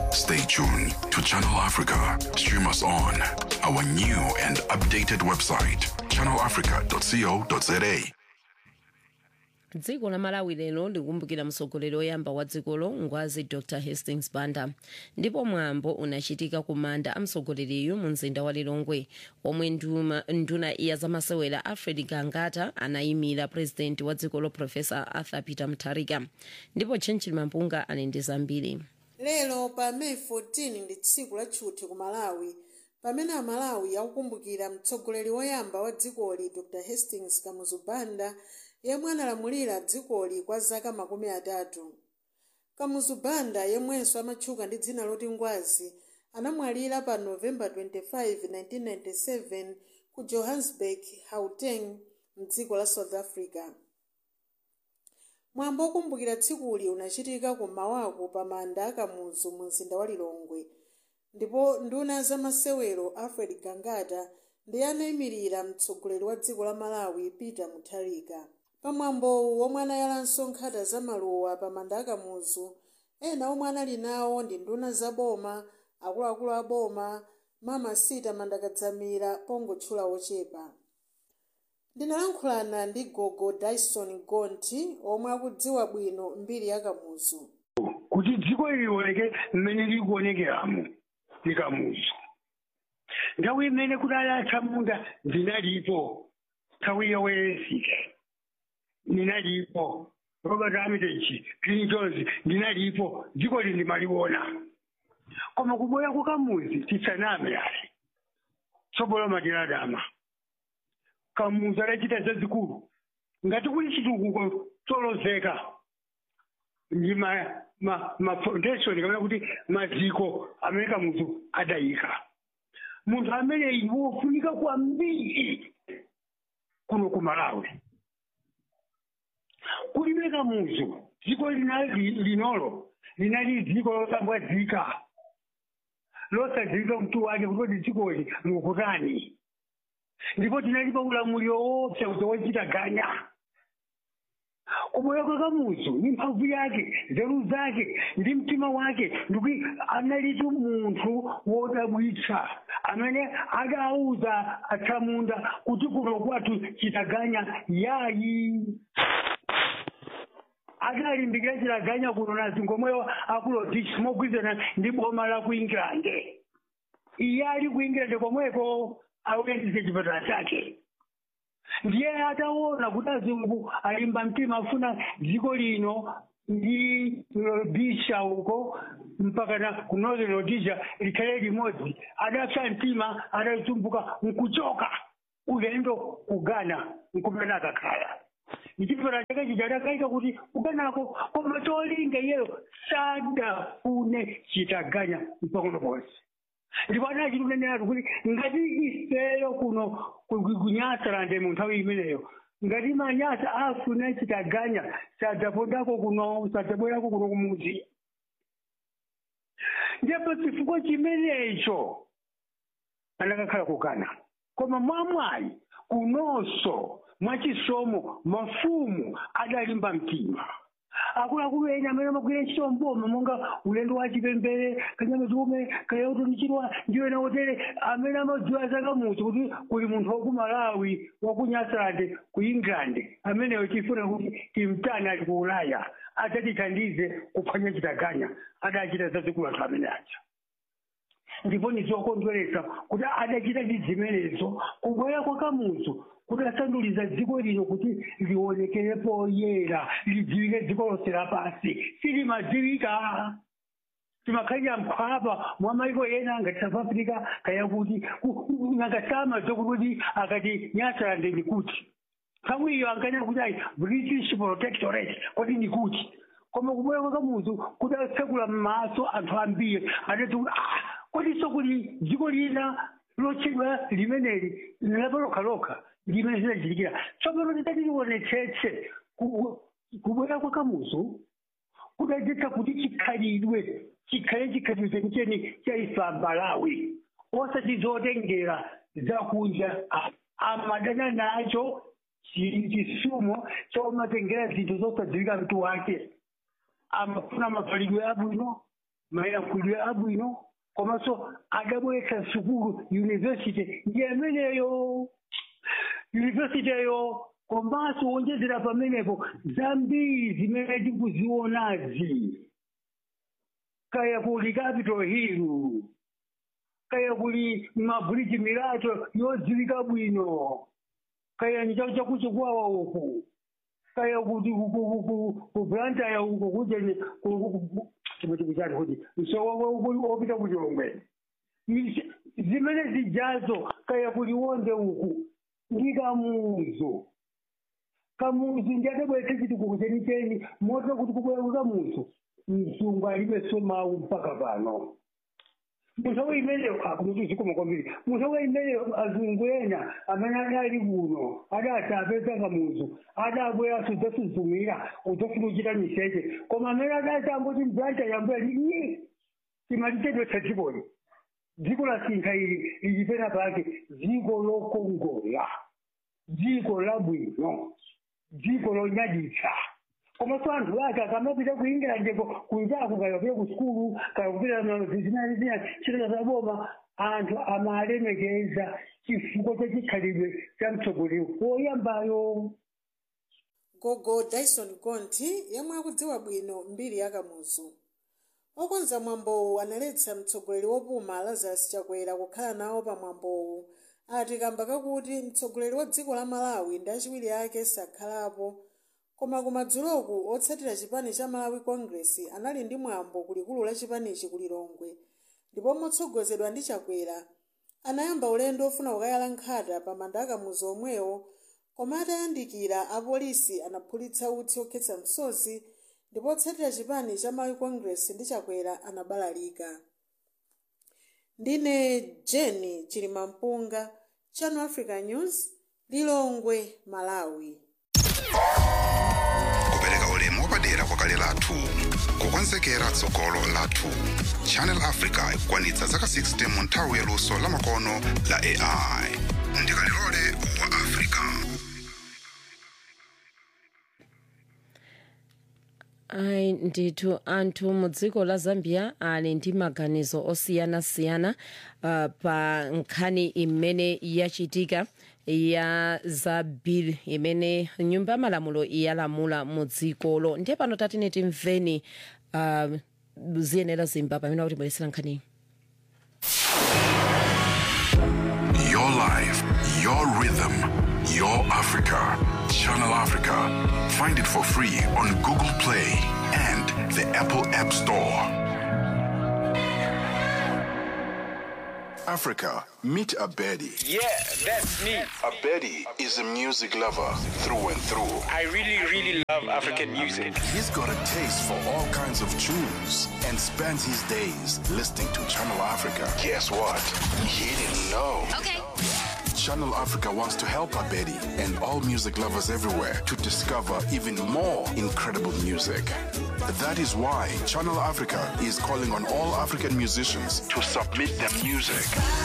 Stay tuned to Channel Africa. Stream us on our new and updated website, channelafrica.co.za. dziko la malawi lero likumbukira mtsogoleri woyamba wa dzikolo ngwazi dr hastings banda ndipo mwambo unachitika ku manda a mtsogoleriyu mu mzinda wa lilongwe omwe nduma- nduna iya zamasewera alfred gangata anayimira purezidenti wa dzikolo profesa arthur peter mutharika ndipo tchentchili mampunga ali ndi zambiri lero pa meyi 14 ndi tsiku la tchuthi ku malawi pamene amalawi akukumbukira mtsogoleri woyamba wa dzikoli dr hastings kamuzu banda yemwe analamulira dzikoli kwa zaka makumi atatu kamuzu banda yemwenso amatchuka ndi dzina loti ngwazi anamwalira pa novemba 25 1997 ku johannesburg gauteng mdziko la south africa mwambo wokumbukira tsikuli unachitika kummawaku pa manda akamuzu mu mzinda wa lilongwe ndipo nduna zamasewero alfred gangata ndiye anayimirira mtsogoleri wa dziko la malawi peter mutharika pamwambowu omwe anayalanso nkhata za maluwa pa manda akamuzu ena omwe anali nawo ndi nduna za boma akuluakulu a boma mama sita mandakadzamira pongotchula ochepa ndinalankhulana ndi gogo dyson gonti omwe akudziwa bwino mbiri ya kamuzu kuti dziko lilioneke mmene likuonekeramo ndi kamuzu nthawi imene kudali athamunda ndinalipo nthawi yowerezika ndinalipo robert armitage green jones ndinalipo dziko li ndimaliona koma kubwera kwa kamuzu tisaname ali tsopolo matiladama kamuzu adachita zazikulu ngati kuli chitukuko cholozeka ndi ma ma ma foundation kapena kuti maziko amene kamuzu adayika munthu ameneyi wofunika kwambiri kuno ku malawi kulibe kamuzu dziko linali linolo linali dziko losambwadzika losadziwika mtu wake kutoti dzikoli likutani ndipo tinalipa ulamuliro woopsa kuti wochita ganya kubwera kwa kamuzu ndi mphamvu yake nzeru zake ndi mtima wake ndikuti analitu munthu wodabwitsa amene adauza athamunda kuti kuno kwathu chitaganya yayi adalimbikira chitaganya kuno na zingomweyo akulodich mogwirizana ndi boma la ku england iye ali ku england komweko auyendise chipatala chake ndiye ataona kuti azungu alimba mtima afuna dziko lino ndi rhodesia uko mpaka na ku northern rhodesia likhale limodzi adapsa mtima adatumbuka nkuchoka ulendo kugana nkumene akakhala chipatala chake chija adakaika kuti kuganako koma cholinga iyeyo sadafune chitaganya mpang'ono ponse ndipo anachitunenera kuti ngati ifeyo kuno kunyasarande mu nthawi imeneyo ngati manyasa afuna chitaganya sadzapondako kuno sadzabwerako kuno kumuzi ndipo chifukwa chimenecho anakakhala kukana koma mwamwayi kunonso mwachisomo mafumu adalimba mtima akuluakulu ena amene amagwira ntchito mboma monga ulendo wa chipembere kanyama chikume kayautonichinwa ndiwo ena otere amene amadziwa zakamuzi kuti kuli munthu waku malawi waku nyasande ku england ameneyo tifuna kuti timtani ali ku ulaya adzatithandize kuphwanya chitaganya adachita zazikulu anthu amene aja ndipo ndizokondweretsa kuti adachita ndi zimenezo kubwera kwa kamuzu kuti asanduliza dziko lino kuti lionekere poyera lidziwike dziko lonse lapansi silimadziwika timakhalira mkhwapa mwa maiko ena ngati south africa kaya kuti nangasamadzo kuti akati nyasarande ni kuti nthawi iyo ankanena kuti ayi british protectorate kuti ni kuti koma kubwera kwa kamuzu kuti atsekula m'maso anthu ambiri adati kuti ah kodinso kuti dziko lina lotchedwa limeneli lapalokhalokha limene zinachitikira tsopano titati tionetsetse kubwera kwa kamuzu kudadzetsa kuti chikhalidwe chikhale chikhalidwe chenicheni cha ife amalawi osati zotengera zakunja amadana nacho chisumo chomatengera zinthu zosadziwika mtu wake amafuna mafalidwe abwino mayankhuliro abwino komanso adabweretsa sukulu yunivesity ndi ameneyo yunivesitiyo komanso wonjezera pamenepo zambiri zimene tikuzionazi kaya kuli capitol hill kaya kuli mabridge milato yodziwika bwino kaya ni chau chakuchikwawa uku kaya kuti kubrantaya uko kujeni chimwe chati kuti msowo opita kuchongwe zimene zijazo kaya kuliwonde uku ndi kamuzu kamuzu ndiadabwete chitukuko chenicheni moto kuti kubwera kamuzu mzungu alibe somawu mpaka pano musowe imeneyo akumutuzikoma kwambiri musowe imeneyo azungu ena amene adali kuno adati apeza kamuzu adabwera sudzasuzumira udzafuna kuchita miseche koma amene adati amboti mbranta yamboya ni timalichedwetsa dzikoli dziko la sintha ili lichipena pake dziko lokongola dziko labwino dziko lonyaditsa komanso anthu ake akamapita ku england ko kuitako kaya kupita ku sukulu kaya kupita zinani zina chitata za boma anthu amalemekeza chifukwa cha chikhalidwe cha mtsogoleri woyambayo gogo dyson gonti yemwe akudziwa bwino mbiri ya kamuzu okonza mwambowu analetsa mtsogoleri wopuma lazarus chakwera kukhala nawo pa mwambowu ati kamba kakuti mtsogoleri wa dziko la malawi ndi achiwiri ake sakhalapo koma kumadzuloku otsatira chipani cha malawi congress anali ndi mwambo kulikulu la chipanichi ku lilongwe ndipo motsogozedwa ndi chakwera anayamba ulendo ofuna kukayala nkhata pa manda akamuzu omwewo koma atayandikira apolisi anaphulitsa utsi okhetsa msozi ndipo otsatira chipani cha malawi congress ndi chakwera anabalalika ndine jeni chilimampunga channel africa news lilongwe malawi kupereka ulemu wapadera kwa kale lathu kukonzekera tsogolo lathu channel africa ikukwanitsa zaka 60 mu nthawi yaluso lamakono la ai ndikalilole wa africa ayi ndithu anthu mu dziko la zambia ali ndi maganizo osiyanasiyana uh, pa nkhani imene yachitika ya za bill imene nyumba ya malamulo yalamula mu dzikolo ndiye pano tatine timveni uh, ziyenera zimba pamene akutibweresera nkhaniyi Your life, your rhythm, your Africa. Channel Africa. Find it for free on Google Play and the Apple App Store. Africa, meet Abedi. Yeah, that's me. Abedi is a music lover through and through. I really, really love African music. He's got a taste for all kinds of tunes and spends his days listening to Channel Africa. Guess what? He didn't know. Okay. Channel Africa wants to help Abedi and all music lovers everywhere to discover even more incredible music. That is why Channel Africa is calling on all African musicians to submit their music.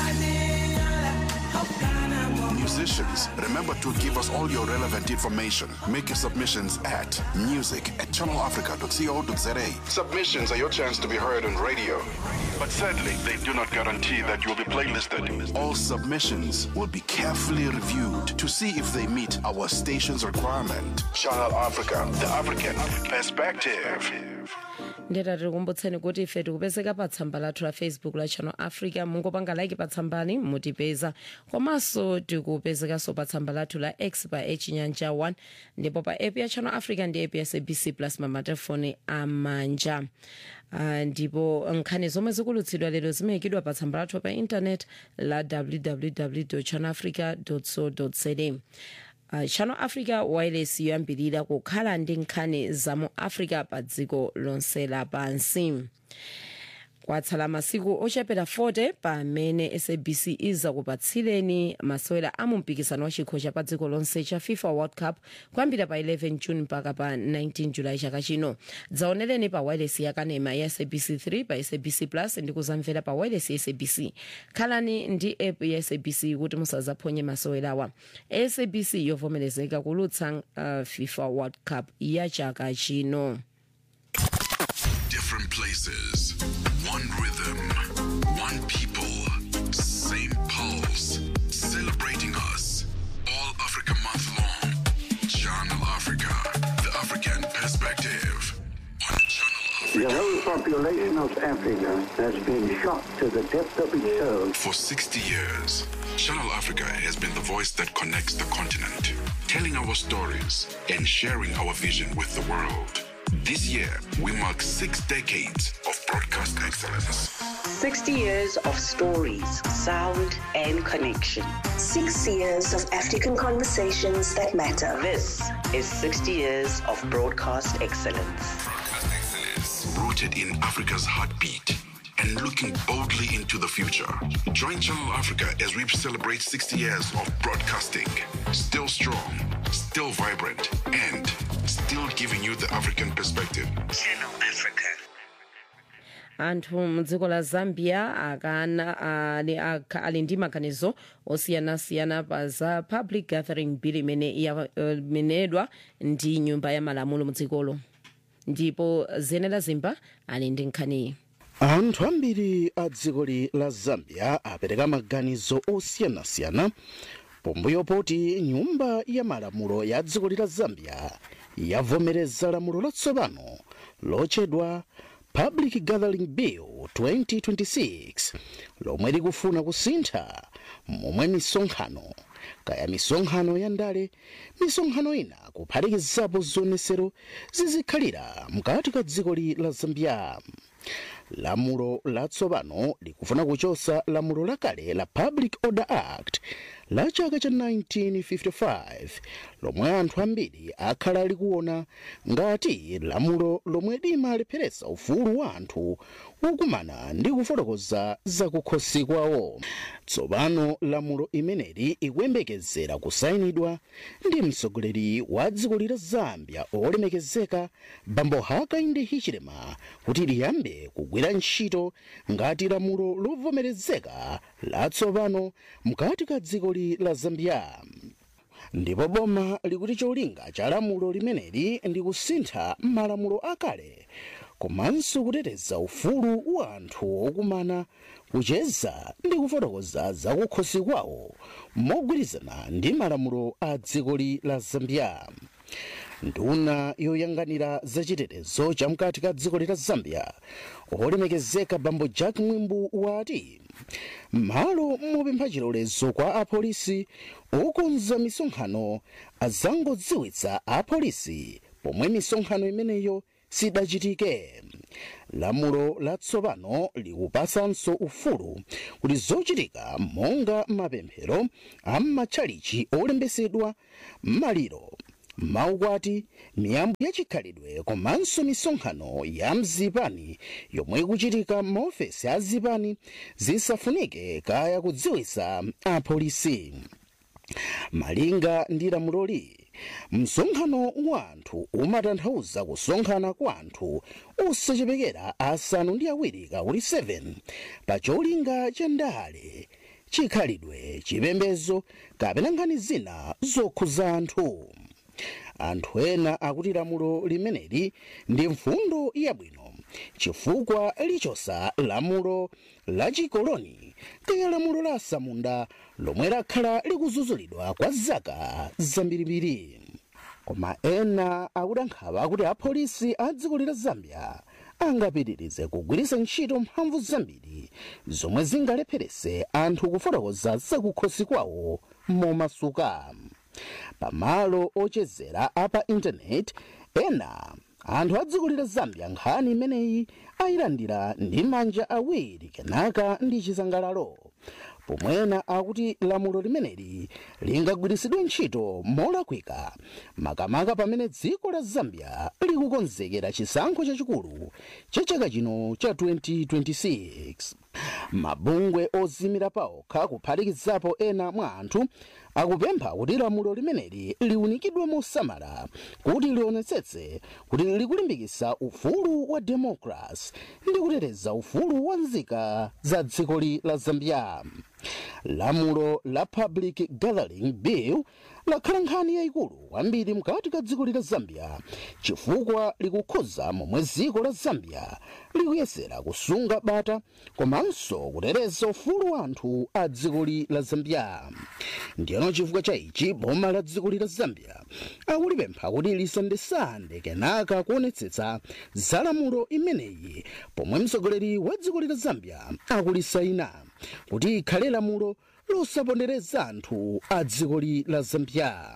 Musicians, remember to give us all your relevant information. Make your submissions at music at channelafrica.co.za. Submissions are your chance to be heard on radio. But sadly, they do not guarantee that you'll be playlisted. All submissions will be carefully reviewed to see if they meet our station's requirement. Channel Africa, the African perspective. ndeta tikukumbutseni kuti ife tikupezeka pa tsamba lathu la facebook la channel africa mungopanga like pa tsambali mutipeza komanso tikupezekanso pa tsamba lathu la x pa echinyanja 1 ndipo pa app ya channel africa ndi app ya sabc plus mamatelefoni amanja Uh, ndipo nkhani zomwe zikulutsidwa lero zimayikidwa pa tsamba lathu pa intanet la www channel africa co za uh, channel africa wireless yoyambirira kukhala ndi nkhani za mu africa pa dziko lonse lapansi kwatsala masiku ochepera 40 pamene sabc izakupatsireni masewera a mumpikisano wa chikho cha pa dziko lonse cha fifa world cup kuyambira pa 11 june mpaka pa 19 julayi chaka chino dzaonereni pa wireless yakanema ya sabc 3 pa sabc plus ndi kuzamvera pa wireless ya sabc khalani ndi app ya sabc kuti musazaphonye masewerawa sabc yovomerezeka kulutsa uh, fifa world cup ya chaka chino different places, one rhythm, one people, same pulse, celebrating us. All Africa month long. Channel Africa, the African perspective. On Channel The Africa. whole population of Africa has been shocked to the depth of its soul. For 60 years, Channel Africa has been the voice that connects the continent, telling our stories and sharing our vision with the world. This year, we mark six decades of broadcast excellence. 60 years of stories, sound, and connection. Six years of African conversations that matter. This is 60 years of broadcast excellence. Broadcast excellence. Rooted in Africa's heartbeat and looking boldly into the future. Join Channel Africa as we celebrate 60 years of broadcasting. Still strong, still vibrant, and still giving you the African perspective. Channel Africa. anthu mudziko la zambia akana ali, akha- ali ndi maganizo osiyanasiyana pa za public gathering bill imene yamenedwa ndi nyumba ya malamulo mudzikolo ndipo zenera zimba ali ndi nkhaniyi anthu ambiri a dzikoli la zambia apereka maganizo osiyanasiyana pomweyo poti nyumba ya malamulo ya dzikoli la zambia yavomereza lamulo latsopano lotchedwa public gathering bill 2026 lomwe likufuna kusintha momwe misonkhano kaya misonkhano ya ndale misonkhano ina kuphatikizapo zionesero zizikhalira mkati ka dzikoli la zambia lamulo latsopano likufuna kuchosa lamulo lakale la public order act la chaka cha 1955 lomwe anthu ambiri akhala likuona ngati lamulo lomwe limalepheretsa ufulu wa anthu wokumana ndi kufotokoza zakukhosi kwawo tsopano lamulo imeneli ikuyembekezera kusayinidwa ndi mtsogoleri wa dziko la zambia olemekezeka bambo hakainde hichilema kuti liyambe kugwira ntchito ngati lamulo lovomerezeka latsopano mkati ka dziko la zambia ndipo boma likuti cholinga cha lamulo limeneli ndi kusintha malamulo akale komanso kuteteza ufulu wa anthu okumana kucheza ndi kufotokoza zakukhosi kwawo mogwirizana ndi malamulo a dziko la zambia nduna yoyang'anira zachitetezo chamkati ka dziko la zambia olemekezeka bambo jack mwimbu wati malo mopempha chilolezo kwa apolisi okonza misonkhano azangodziwitsa apolisi pomwe misonkhano imeneyo sidachitike lamulo latsopano likupatsanso ufulu kuti zochitika monga mapemphero am'matchalichi olembetsedwa maliro maukwati miyambo yachikhalidwe komanso misonkhano ya mzipani yomwe ikuchitika maofesi a zipani zisafunike kaya kudziwitsa apolisi malinga ndi lamuloli msonkhano wa anthu umatanthauza kusonkhana kwa anthu osachepekera asanu ndi awiri kauli 7 pa cholinga cha ndale chikhalidwe chipembedzo kapena nkhani zina zokhuza anthu anthu ena akuti lamulo limeneli ndi mfundo yabwino chifukwa lichosa lamulo la chikoloni kaya lamulo la samunda lomwe lakhala likuzuzulidwa kwa zaka zambirimbiri koma ena akuti ankhawa akuti apolisi a dziko la zambia angapitirize kugwiritsa ntchito mphamvu zambiri zomwe zingalepheretse anthu kufotokoza zakukhosi kwawo momasuka pamalo ochezera apa intaneti ena anthu a dziko la zambia nkhani imeneyi ayilandira ndi manja awiri kenaka ndi chisangalalo pomwena akuti lamulo limeneli lingagwiritsidwe ntchito molakwika makamaka pamene dziko la zambia likukonzekera chisankho chachikulu cha chaka chino cha 2026 mabungwe ozimira paokha kuphatikizapo ena mwa anthu akupempha kuti lamulo limeneli liunikidwe mosamala kuti lionetsetse kuti likulimbikitsa ufulu wa democracy ndi kuteteza ufulu wa nzika za dziko la zambia lamulo la public gathering bill lakhala nkhani yayikulu kwambiri mkati ka dziko la zambia chifukwa likukhoza momwe dziko la zambia likuyesera kusunga bata komanso kuteteza ufulu wa anthu a dziko la zambia ndiyeno chifukwa cha ichi boma la dziko la zambia akulipempha kuti lisandesande kenaka kuonetsetsa za lamulo imeneyi pomwe mtsogoleri wa dziko la zambia akulisaina kuti ikhale lamulo losapondereza anthu a dziko la zambia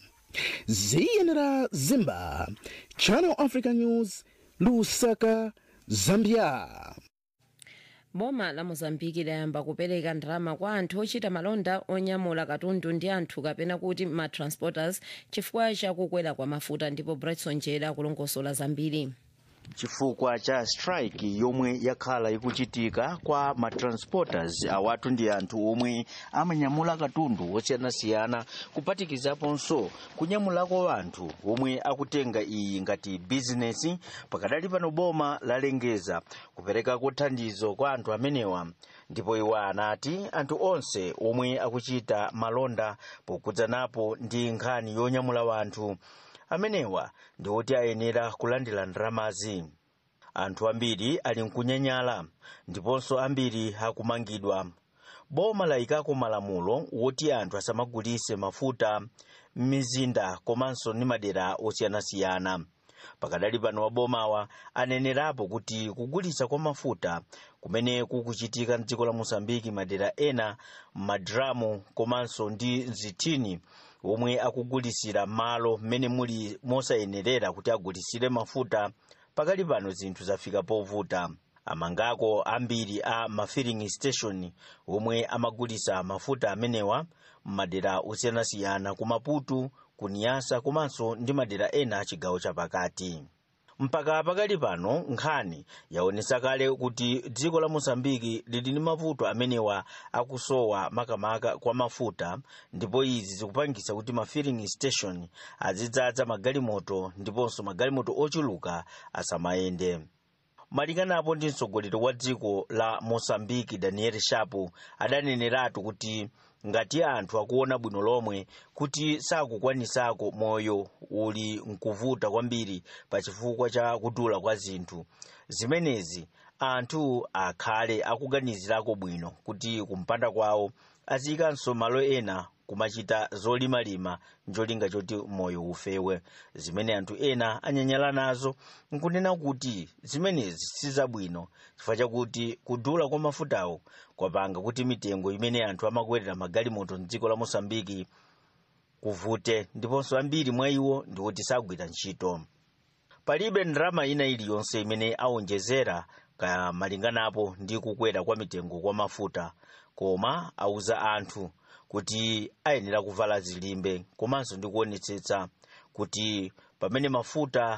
ziyenera zimba channel africa news lusaka zambia boma la mozambiki layamba kupereka ndalama kwa anthu ochita malonda onyamula katundu ndi anthu kapena kuti matransporters chifukwa chakukwera kwa mafuta ndipo bretson jera akulongosola zambiri chifukwa cha strike yomwe yakhala ikuchitika kwa matransporters awatu ndi anthu omwe amanyamula katundu osiyanasiyana kupatikizaponso kunyamulako anthu omwe akutenga iyi ngati bizinesi pakadali pano boma lalengeza kuperekako thandizo kwa anthu amenewa ndipo iwo anati anthu onse omwe akuchita malonda pokudzanapo ndi nkhani yonyamula wanthu amenewa ndi oti ayenera kulandira ndalamazi anthu ambiri ali mkunyanyala ndiponso ambiri akumangidwa boma layikako malamulo woti anthu asamagulise mafuta m'mizinda komanso ndi madera osiyanasiyana pakadali pano mabomawa anenerapo kuti kugulisa kwa mafuta kumene kukuchitika mdziko la mosambiki madera ena madramu komanso ndi zitini omwe akugulisira malo mmene muli mosayenerera kuti agulisire mafuta pakali pano zinthu zafika povuta amangako ambiri a mafilling station omwe amagulisa mafuta amenewa m'madera osiyanasiyana ku maputo ku niyasa komanso ndi madera ena achigawo chapakati mpaka pakali pano nkhani yaonesa kale kuti dziko la mosambiki lili ndi mavuto amenewa akusowa makamaka kwa mafuta ndipo izi zikupangisa kuti ma filling station azidzadza magalimoto ndiponso magalimoto ochuluka asamayende malinganapo ndi mtsogoleri wa dziko la mosambiki daniel shapo adaneneratu kuti ngati anthu akuona bwino lomwe kuti sakukwanisako moyo uli nkuvuta kwambiri pa chifukwa cha kudula kwa zinthu zimenezi anthu akhale akuganizirako bwino kuti kumpanda kwawo aziyikanso malo ena kumachita zolimalima njolinga choti moyo ufewe zimene anthu ena anyanyala nazo nkunena kuti zimenezi sizabwino chifukwa chakuti kudula kwa mafutawo kwapanga kuti mitengo imene anthu amakwerera magalimoto mdziko la mosambiki kuvute ndiponso ambiri mwa iwo ndikuti sagwira ntchito palibe ndalama ina iliyonse imene aonjezera ka malinganapo ndi kukwera kwa mitengo kwa mafuta koma auza anthu kuti ayenera kuvala zilimbe komanso ndi kuonetsetsa kuti pamene mafuta